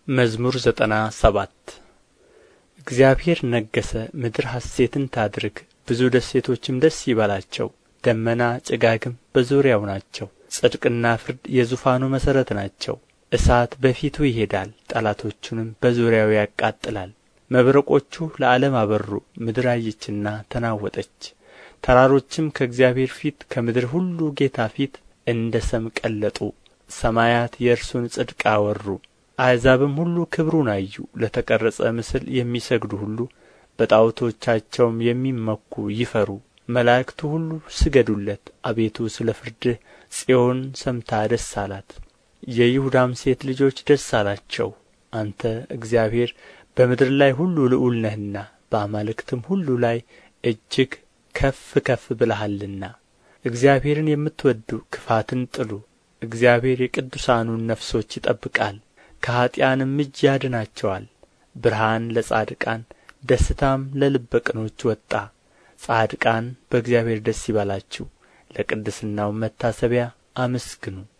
መዝሙር ዘጠና ሰባት እግዚአብሔር ነገሠ ምድር ሐሤትን ታድርግ ብዙ ደሴቶችም ደስ ይበላቸው ደመና ጭጋግም በዙሪያው ናቸው ጽድቅና ፍርድ የዙፋኑ መሠረት ናቸው እሳት በፊቱ ይሄዳል ጠላቶቹንም በዙሪያው ያቃጥላል መብረቆቹ ለዓለም አበሩ ምድር አየችና ተናወጠች ተራሮችም ከእግዚአብሔር ፊት ከምድር ሁሉ ጌታ ፊት እንደ ሰም ቀለጡ ሰማያት የእርሱን ጽድቅ አወሩ አሕዛብም ሁሉ ክብሩን አዩ ለተቀረጸ ምስል የሚሰግዱ ሁሉ በጣዖቶቻቸውም የሚመኩ ይፈሩ መላእክቱ ሁሉ ስገዱለት አቤቱ ስለ ፍርድህ ጽዮን ሰምታ ደስ አላት የይሁዳም ሴት ልጆች ደስ አላቸው አንተ እግዚአብሔር በምድር ላይ ሁሉ ልዑል ነህና በአማልክትም ሁሉ ላይ እጅግ ከፍ ከፍ ብለሃልና እግዚአብሔርን የምትወድዱ ክፋትን ጥሉ እግዚአብሔር የቅዱሳኑን ነፍሶች ይጠብቃል ከኀጥኣንም እጅ ያድናቸዋል ብርሃን ለጻድቃን ደስታም ለልበ ቅኖች ወጣ ጻድቃን በእግዚአብሔር ደስ ይበላችሁ ለቅድስናውም መታሰቢያ አመስግኑ